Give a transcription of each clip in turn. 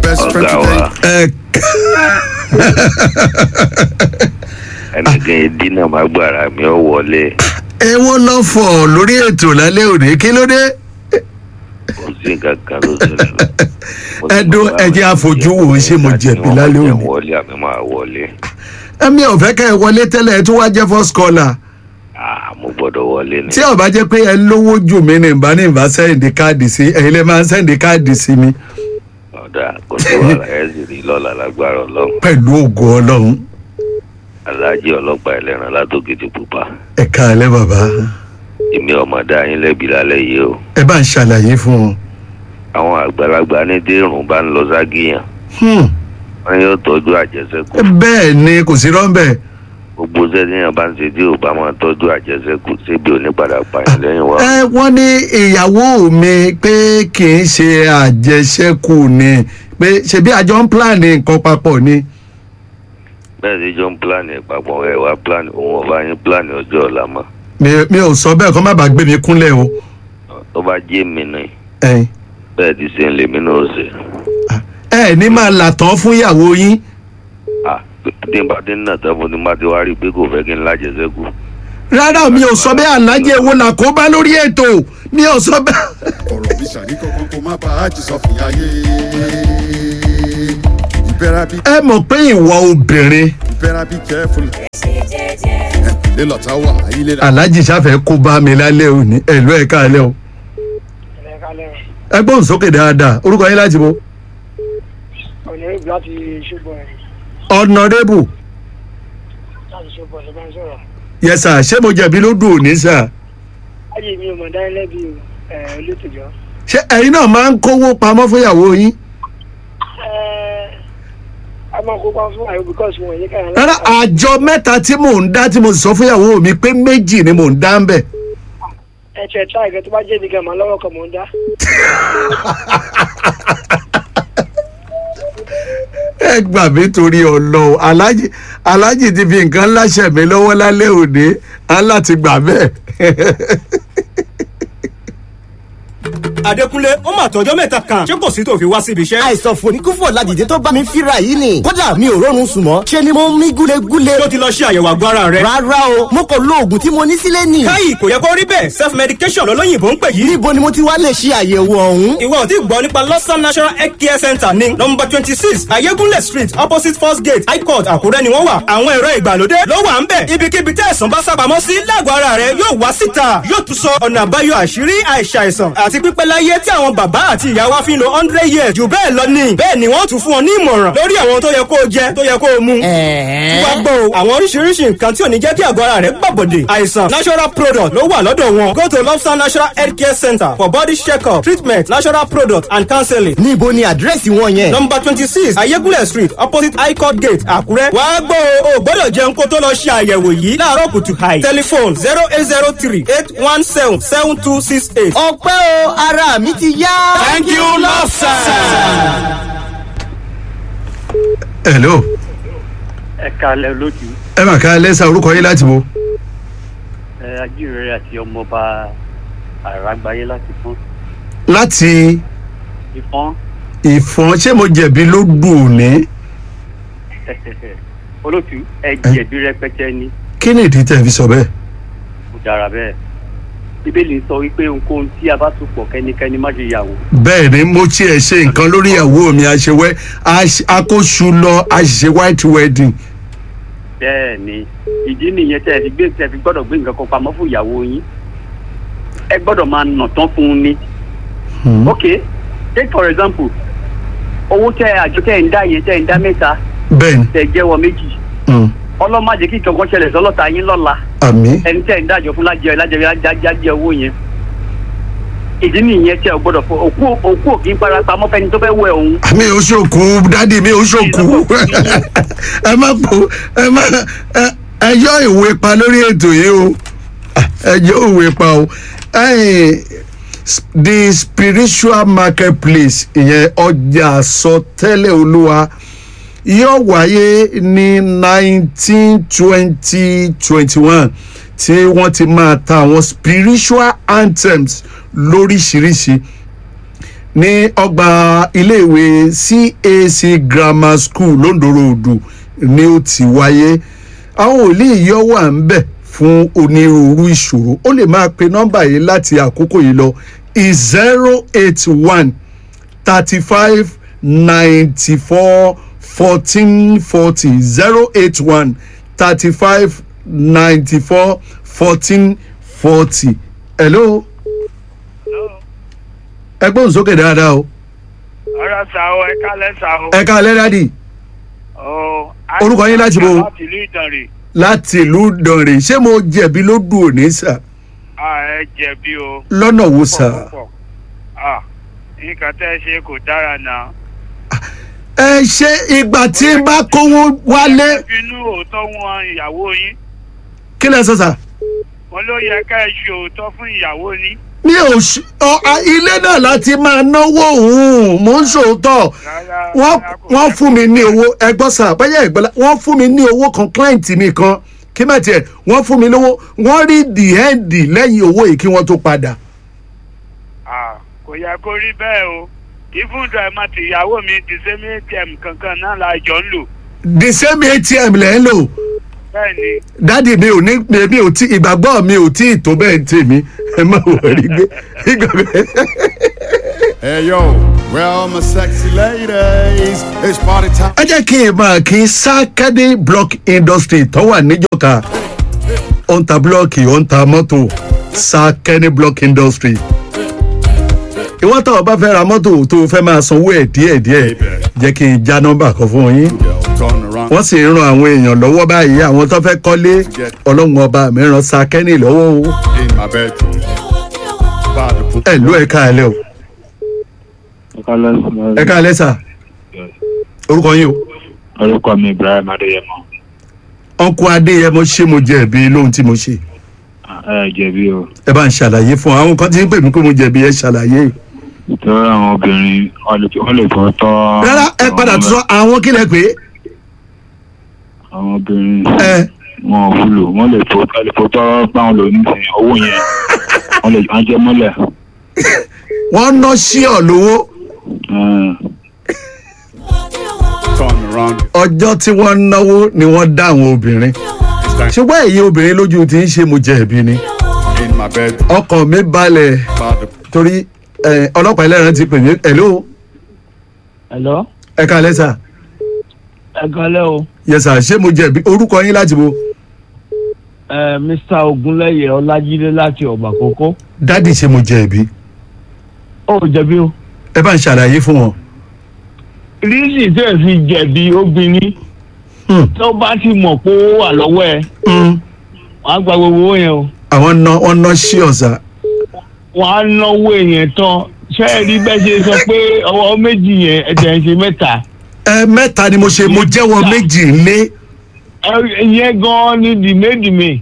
best friend ọ̀gá today. wa ẹ ẹnìkan ìdínà má gbàrà mi ò wọlé ẹ wọ́n lọ fọ̀ lórí ètò lálẹ́ òní kí ló dé kò sí nǹkan kan ló ṣẹlẹ̀ lọ. Mo ti Ẹ dún, mọ̀ ẹ jẹ́ àfojú wò ó, ṣé mo jẹ̀bi lálẹ́ Mo òní? wọlé àmì máa wọlé ẹ̀mí ọ̀fẹ́ kẹ́ ẹ wọlé tẹ́lẹ̀ ẹ tún wá jẹ́ first caller Ah, mo gbọ́dọ̀ wọlé ni tí ó bá jẹ́ pé ẹ lówó jù mí ní ìbá ní ìbá sẹ́ǹdì káàdì sí ẹ̀yin lè máa ń sẹ́ǹdì káàdì sí mi ọ̀dà kò sí wàhálà ẹ̀ sì rí lọ́la lágbára ọlọ́run pẹ̀lú ògo ọlọ́run aláàjì ọlọ́pàá ẹlẹ́ran látòkìtì pupa ẹ káalẹ́ bàbá èmi ọmọdé ayín lẹ́bi lálẹ́ yìí o ẹ bá ń ṣàlàyé fún wọn. àwọn àgbàlagbà ní dérùn bá ń lọ ságìyàn Hmm. wọn yóò tọ́jú àjẹsẹ́kù bẹ́ẹ̀ ni kò sí rọ́ńbẹ́ gbogbo sẹ́díyàn bá ń ṣe tí ò bá máa tọ́jú àjẹsẹ́kù síbi onípadà pààyàn lẹ́yìn wa ẹ wọ́n ní ìyàwó mi pé kì í ṣe àjẹṣẹ́kù ni pé ṣebí àjọ ń pílànì nǹkan papọ̀ ni. bẹ́ẹ̀ sì jọ ń pílánì ìpapọ̀ ẹ̀ wá pílánì òun ọba yín pílánì ọjọ́ ọ̀la mọ́ mi mi ò sọ bẹ́ẹ̀ kọ́ má bàa gbé mi kúnlẹ̀ o. tó bá jẹ́ mi ni ẹ bẹ́ẹ̀ ti ṣe ń lèmi náà ṣe ẹ ní máa là tán fún ìyàwó yín. ah tí n bá dé nínà tán fún ni má ti wá rí i pé kò fẹ́ kí n lájẹsẹ́kù rárá mi ò sọ bẹ́ẹ̀ alájẹ wo là kó bá lórí ètò mi ò sọ bẹ́ẹ̀. ọ̀rọ̀ mi ṣàní kankan kó má bàa jì sọ fìyà yé. you better be ẹ mọ̀ pé ìwọ obìnrin you better be careful. ilé lọ́tà wà ilé la. alájì sáfẹ́ kó bá mi lálẹ́ òní ẹ̀lú ẹ̀ káalẹ́ o. ẹ gbóhùn sókè dáadáa orúkọ yín láti bo. ọ̀nà ìgbà láti ṣùgbọ́n ẹ̀ ọ̀nàdébù láti ṣùgbọ́n ẹ̀ bá ń sọ̀rọ̀. yẹsà ṣé mo jẹ̀bi ló dùn òní sà. ayé mi ò mọ̀ dání lẹ́bi ẹ̀ olótòjọ́. ṣé ẹ̀yin náà máa ń kówó pamọ́ fún ìyàwó yín. a máa kópa fún àyè bíkọ́sì wọn yìí káyọ̀ rárá àjọ mẹ́ta tí mò ń dá tí mo sì sọ fún ìyàwó mi pé méjì ni mò ń dá ń bẹ̀. ẹ tiẹ̀ tí àìkẹ́ tó bá jẹ́ ibi gàmà lọ́wọ́ kan mò ń dá. ẹ gbà mí torí ọlọ́run alájì alájì ti fi nǹkan láṣẹ mi lọ́wọ́ lálẹ́ òní á láti gbà bẹ́ẹ̀. Adékúnlé ó mà tọjọ́ mẹ́ta kan ṣé kò sí tó fi wá síbi iṣẹ́. àìsàn fòníkúfò ládìde tó bá mi fíra yìí ni kódà mi ò rọrùn sùn mọ́ ṣe ni mo ń mí gúlegúle. tó ti lọ ṣe àyẹ̀wò àgọ́ ara rẹ̀. rárá o mo kò lo oògùn tí mo ní sílé nì. káyì kò yẹ kó rí bẹ́ẹ̀ self medication lọ́lọ́yìnbó ń pè yìí. níbo ni mo ti wá lè ṣe àyẹ̀wò ọ̀hún. ìwọ ò tí gbọ́ nípa lọ́sàn national health care center ní nọmba twenty six ayégúnlẹ̀ street opposite first gate high court àkúrẹ́ ni wọ́n wà. àwọn ẹ̀rọ ìgbàlódé ló wà ń bẹ̀. ibikíbi tẹ́ ẹ̀sán bá sábàámọ́ sí lágọ̀ọ́ ara rẹ̀ yóò wá síta yóò tún sọ ọ̀nà àbáyọ àṣírí àìsàìsàn àti pípẹ́ láyé tí àwọn bàbá àti ìyá wa fi ń lo hundred years jù bẹ́ẹ̀ lọ ní. bẹ́ẹ̀ ni wọ́n tún fún ọ ní ìmọ̀ràn lórí àwọn tó yẹ kó o jẹ tó yẹ kó o mu. tí wàá gbọ́ o àwọn oríṣiríṣi nǹkan tí ò ní jẹ́ kí àgọ́ ara rẹ̀ gbàbọ̀dè. àìsàn natural product ló wà lọ́dọ̀ wọn. go to lobster natural health care center for body check-up treatment natural product and counseling. níbo ni àdírẹ́sì wọn yẹn. number twenty six ayégúnlẹ̀ street opposite high court gate àkúrẹ́. wàá gbọ́ o ò gbọ́dọ̀ jẹun kó tó lọ ṣe àyẹ̀wò yìí láàárọ̀ kùtù hàì. telephone zero eight zero three eight one seven seven two six eight. ọpẹ́ o ara mi ti yá. thank you lobster. hello ẹ kalẹ lójú ẹ mà ká lẹ́sà orúkọ yín láti bo. ẹ ajíhìnrere àti ọmọọba àràgbáyé láti fún láti ìfọn ìfọ̀n ṣé mo jẹ̀bi ló dùn òní. olótú ẹ jẹ̀bi rẹpẹtẹ ni kí ni ìdí tẹ̀ fi sọ bẹ́ẹ̀. kò dára bẹ́ẹ̀ bíbélì sọ wípé ohunkóhun tí a bá tún pọ̀ kẹ́nikẹ́ni má ṣe yàwó bẹ́ẹ̀ ni mo tiẹ̀ ṣe nǹkan lórí ìyàwó mi àṣewẹ́ akóṣù lọ àṣìṣe white wedding. bẹ́ẹ̀ ni ìdí nìyẹn tẹ́ ẹ fi gbé tẹ́ ẹ fi gbọ́dọ̀ gbé nǹkan kan pamọ́ fún ìyàwó yín ẹ gbọ́dọ̀ máa nà tán fún un ni ok take for example owó tẹ àjọ tẹ ń dá yẹn tẹ ń dá mẹ́ta bẹ́ẹ̀ ni tẹ jẹ́wọ́ méjì mm, ọlọ́màjẹ kí nǹkan kan ṣẹlẹ̀ sọ́lọ́ta yín lọ́la àmì ẹni tẹ́ ń dájọ́ fún lájẹ lájẹ lájẹ owó yẹn ìdí nìyẹn tẹ ò gbọ́dọ̀ fọ òkú òkú òkì ń para pamọ́ fẹ́ni tó fẹ́ wẹ̀ òun mi ò ṣòkú dádì mi ò ṣòkú ẹ má pò ẹ má ẹ- ẹ yọ ìwé pa lórí ètò yìí o ẹ yọ ìwé pa o ẹyìn the spiritual marketplace ìyẹn ọjà àsọtẹ́lẹ̀ olúwa yóò wáyé ní nineteen twenty twenty one tí wọ́n ti máa ta àwọn spiritual anthems lóríṣiríṣi ní ọgbà iléèwé cac grammar school londorodu ni ó ti wáyé àwọn òlíì yọ wà ń bẹ̀ fún onírúurú ìṣòro ó lè máa pe nọ́mbà yìí láti àkókò yìí lọ zero eight one thirty five ninety four fourteen forty zero eight one thirty five ninety four fourteen forty. hello. ẹ gbóhùn sókè dáadáa o. ọ̀rọ̀ sà o ẹ kálẹ̀ sà o. ẹ ká lẹ́dàdì Ó, Orúkọ yín láti bo? láti ìlú ìdànrè. láti ìlú dànrè ṣé mo jẹ̀bi ló dùn òní sà a ẹ jẹ̀bi o. lọ́nà wo sà. púpọ̀. Ah, nǹkan tẹ́ ẹ ṣe kò dára náà. ẹ ṣe ìgbà tí n bá kówó wálé bínú òótọ́ wọn ìyàwó yín. kí lẹ sọ sà. wọn ló yẹ ká ẹ ṣe òótọ́ fún ìyàwó yín. mi ò ṣ ọ a- ilé náà láti máa náwó òun mò ń ṣòótọ́ Rárá, wọ́n rárá, kò wọ́n yẹ fún kó mi ní rí bẹ́ẹ̀. owó ẹgbọ́n sà báyà ìgbọ́lá wọ́n fún mi ní owó kan client mi kan kí má tiẹ̀ wọ́n fún mi lówó wọ́n rí the end lẹ́yìn owó yìí kí wọ́n tó padà. Ah, kò yẹ kó rí bẹ́ẹ̀ o. ìfúndà ẹ̀ máa ti ìyàwó mi ti ṣe mí atm kankan náà la jọ ń lò. the same atm lẹ́ ń lò bẹ́ẹ̀ ni dádì mi ò ní mi ò tí ìgbàgbọ́ mi ò tí ì tó bẹ́ẹ̀ tèmi ẹ má wọrí gbé ìgbàgbọ́. Hey yo, where all my sexy ladies? It's party time. ẹ jẹ́ kí n máa kí sákẹ́dé block industry tó wà níjọ́ka ó ń ta búlọ́ọ̀kì ó ń ta mọ́tò sákẹ́dé block industry. ìwọ́n tó o bá fẹ́ ra mọ́tò tó o fẹ́ máa sanwó ẹ̀ díẹ̀díẹ̀ jẹ́ kí n já nọ́mbà kan fún yín. Girl, turn around. wọ́n sì ń ran àwọn èèyàn lọ́wọ́ báyìí àwọn tó fẹ́ kọ́lé ọlọ́run ọba mi ran sákẹ́dé lọ́wọ́ o. In my bedroom. By the pool. ẹ ló ẹ káalẹ́ o ẹ káalẹ́ sà orúkọ yín o. orúkọ mi ibrahim adéyẹmọ ọkọ adéyẹmọ ṣé mo jẹ̀bi lóhun tí mo ṣe ẹ jẹ̀bi o ẹ bá ń ṣàlàyé fún àwọn kan tí ń pè mí pé mo jẹ̀bi ẹ ṣàlàyé. torí àwọn obìnrin wọn lè wọn lè fọ tọ. rárá ẹ padà tún sọ àwọn kílẹ̀ pé àwọn obìnrin ẹ wọn ò wúlò wọn lè fọ wọn lè fọ tọ báwọn lò nísìnyí owó yẹn wọn lè wọn jẹ mọ́lẹ̀. wọ́n ná sí ọ̀ lówó Mm. Turn around. ọjọ́ tí wọ́n ń náwó ni wọ́n dá àwọn obìnrin It's time. ṣùgbọ́n èyí obìnrin lójú ti ń ṣe mo jẹ̀bi ni In my bedroom. ọkàn mi balẹ̀ By the torí ẹ, ọlọ́pàá ẹlẹ́ran ti pè mí ẹ̀ló Hello, ẹ káalẹ́ sà ẹ kálẹ́ o. yẹsà ṣé mo jẹ̀bi orúkọ yín láti bo Ẹ Mr. Ogunlẹ́yẹ Ọlájídé láti ọ̀gbà kókó. dádì ṣé mo jẹ̀bi Ó jẹ̀bi o. ẹ bá ń ṣàlàyé fún wọn. Rísì tẹ̀ fi jẹ̀bi obìnrin Hmm, tó bá ti mọ̀ pé ó wà lọ́wọ́ ẹ̀. hmm. Wọ́n á gba gbogbo owó yẹn o. àwọn ná wọ́n ná sí ọ̀sà Wọ́n á náwó yẹn tán. Ṣé ẹ rí bẹ́ẹ̀ ṣe sọ pé ọwọ́ méjì yẹn ẹ̀jẹ̀ ń ṣe mẹ́ta? ẹ mẹ́ta ni mo ṣe mo jẹ́wọ́ méjì lé Ẹ yẹn gan-an ni dìmédìmé.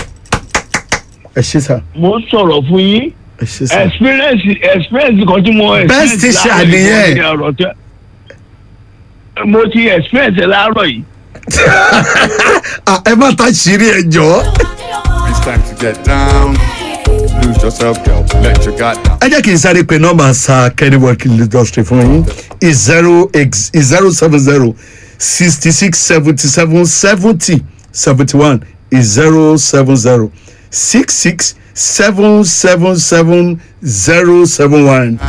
ẹ ṣe sà Mo ń sọ̀rọ̀ fún yín. ẹ ṣe sà. Experience experience kan tí mo Best experience teacher láàárọ̀ yìí nìyẹn. ni ọ̀rọ̀ tẹ́. Mo ti experience ẹ̀ láàárọ̀ yìí. Ah, ẹ má ta ṣírí ẹ jọ. It's time to get down. Lose yourself, girl. Let your guard down. ẹ jẹ́ kí n sáré pé nọ́mbà sa kenny working industry fún yín is zero x is zero seven zero sixty six seventy seven seventy seventy one is zero seven zero six six seven seven seven zero seven one.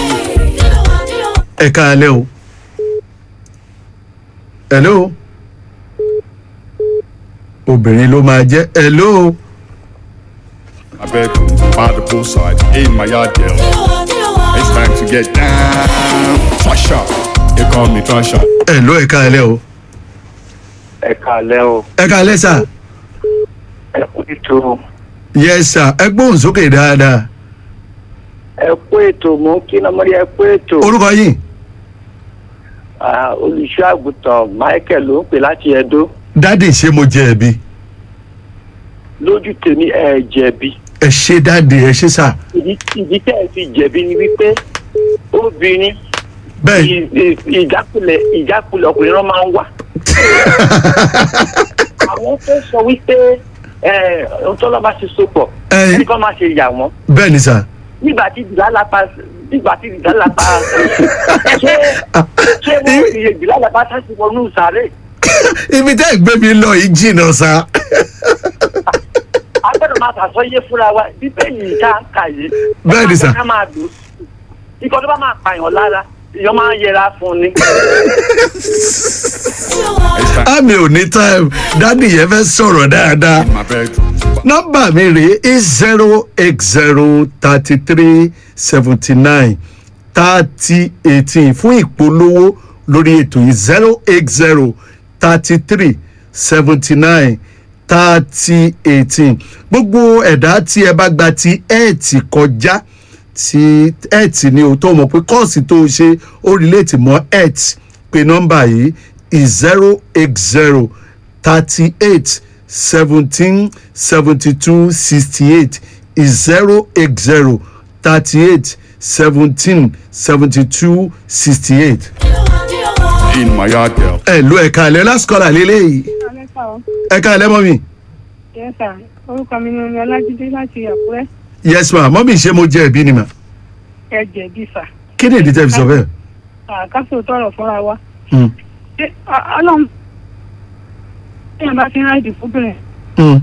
ẹ káalẹ́ o. hello. obìnrin ló máa jẹ́ hello. My bedroom. By the poolside. In my yard, girl. It's time to get down. Tasha. They call me Tasha. hello ẹ káalẹ́ o. ẹ kàlẹ́ o ẹ káalẹ́ sà. ẹ kú ètò yes sir ẹ gbóhùn sókè dáadáa. ẹ kú ètò mò ń kí lọmọdé ẹ kú ètò orúkọ yìí Ah, olùṣọ́ àgùntàn michael ló ń pè láti ẹdó dáàdì ṣé mo jẹ̀bi lójú tèmi ẹ jẹ̀bi ẹ ṣe dáàdì ẹ ṣe sà ìdí ìdí tẹ́ ẹ fi jẹ̀bi ni wípé obìnrin bẹ́ẹ̀ ì- ì- ìjákulẹ̀ ìjákulẹ̀ ọkùnrin náà máa ń wà. àwọn fẹ́ sọ wípé ohun tó lọ́ bá ti so pọ̀ Ẹ. ẹnì kan máa ṣe yà wọ́n bẹ́ẹ̀ ni sà nígbà tí ìdílálàpá ìgbà tí ìdálàpá ṣé ṣé wọ́n fi ìdálàpá sáṣì wọnú sàárè ibi tẹ́ ẹ̀ gbé mi lọ yìí jìnnà sa. a gbọ́dọ̀ máa sàsọyé fúnra wa bíbélì ká kà yìí. Bẹ́ẹ̀ ni sà. ká máa dùn ikọ̀ tó bá máa pààyàn lára èèyàn máa ń yẹra fún ni. àmì ò ní time dádì yẹn fẹ́ sọ̀rọ̀ dáadáa. My bedroom. nọ́mbà mi rèé is zero eight zero thirty three seventy nine thirty eighteen fún ìpolówó lórí ètò yìí zero eight zero thirty three seventy nine thirty eighteen gbogbo ẹ̀dá tí ẹ bá gba ti ẹ̀ẹ̀tì kọjá tí ẹ̀ẹ̀tì ni o tó mọ̀ pé kọ́ọ̀sì tó o ṣe ó relate mọ́ ẹ̀ẹ̀tì pé nọ́mbà yìí is zero eight zero thirty eight seventeen seventy two sixty eight is zero eight zero thirty eight seventeen seventy two sixty eight. In my yard, girl. ẹ ló ẹ̀ka ẹ̀lẹ́ lásìkọ́là lélẹ́yìí Alẹ́sà o. ẹ̀ka ẹ̀lẹ́ mọ́ mi. Yẹ́sà, orúkọ mi ni Omi Ọlájídé láti Àkúrẹ́. yes ma mọ́ mi ṣe mo jẹ́ ẹ̀bí ni ma. Ẹ jẹ̀bi sà. kí ni ìdí tẹ́ fi sọ bẹ́ẹ̀. Àkásò tọrọ fúnra wa. Hmm, Ṣé Ọ- Ọlọ́run èèyàn bá fi ń ráìdì fúnbìnrin? hmm.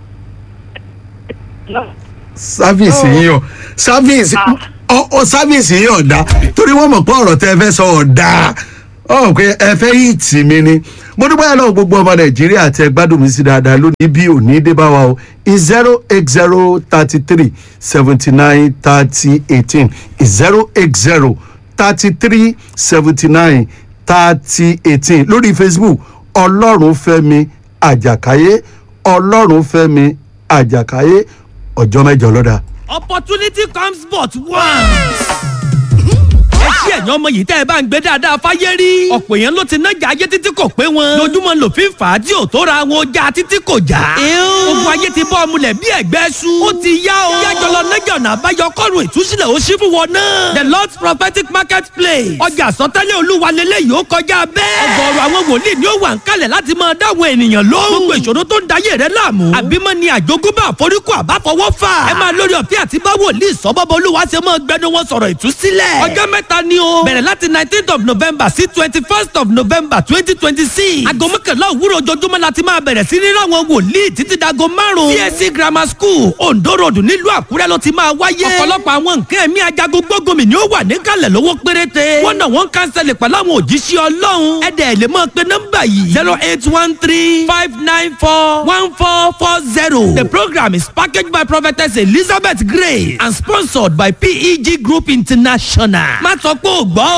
sáfíìsì yín ọ sáfíìsì ọ ọ sáfíìsì yín ọ̀dà torí wọ́n mọ̀ pé ọ̀rọ̀ tẹ́ ẹ fẹ́ sọ ọ̀dà ọ̀hún pé ẹ fẹ́ yìí tì mí ni mo dúpẹ́ lọ́wọ́ gbogbo ọmọ nàìjíríà tẹ gbádùn mi sí dáadáa lónìí bí òní dé bá wa o is zero eight zero thirty three seventy nine thirty eighteen is zero eight zero thirty three seventy nine thirty eighteen lórí facebook ọlọ́run fẹ́mi àjàkáyé ọlọ́run fẹ́mi àjàkáyé ọjọ́ mẹ́jọ lọ́dà. opportunity comes but once. ẹ ṣí ẹ̀yàn ọmọ yìí tẹ́ ẹ bá ń gbé dáadáa fáyé rí. ọ̀pọ̀ èèyàn ló ti nájà ayé títí kò pé wọn. lójúmọ́ ló fi ń fà á tí ò tó ra wọn ọjà títí kò já. ogun ayé ti bọ́ ọmúlẹ̀ bí ẹ̀gbẹ́ su. ó ti yá o. yájọ lọ nájà ọ̀nà àbáyọ kọ́run ìtúsílẹ̀ ó ṣí fún wọn náà. the lord's prophetic market place. ọjà àsọtẹ́lẹ̀ olúwa lélẹ́yìí ó kọjá bẹ́ẹ̀. ọgọ́rùn àwọn wòlíì ni ó wà ń kalẹ̀ láti máa dáwọn ènìyàn lóhùn. gbogbo ìṣòro tó ń dayé rẹ láàmú. àbímọ ni àjogúnbá àforíkò àbáfọwọ́ fà. ẹ máa lórí ọ̀fẹ́ àti bá wòlíì sọ́bọ́bọ́ olúwa ṣe máa gbẹnu wọn sọ̀rọ̀ ìtúsílẹ̀. ọjọ́ mẹ́ta ni o. bẹ̀rẹ̀ láti nineteenth of november sí twenty first of november twenty twenty six. aago mọ́kànlá òwúrọ̀ ojoojúmọ́ la ti máa bẹ̀rẹ̀ sí ní ráwọn wòlíì títí dago márùn-ún. csc grammar school ondo road nílùú àkúrẹ́ ló ti máa wáyé. ọ̀pọ̀lọpọ̀ àwọn nǹkan ẹ̀mí ajagun gbógunmi ni ó wà níkàlẹ̀ lówó péréte. wọ́n náà wọ́n kánsẹ̀lẹ̀ pẹ̀lú àwọn òjíṣẹ́ ọlọ́run. ẹ̀dẹ̀ lè máa pe nọ́mbà yìí. zero eight one three five nine four one four four zero. the program is packaged by prophetess elizabeth grace and sponsored by peg group international. má sọ pé ò gbọ́ o.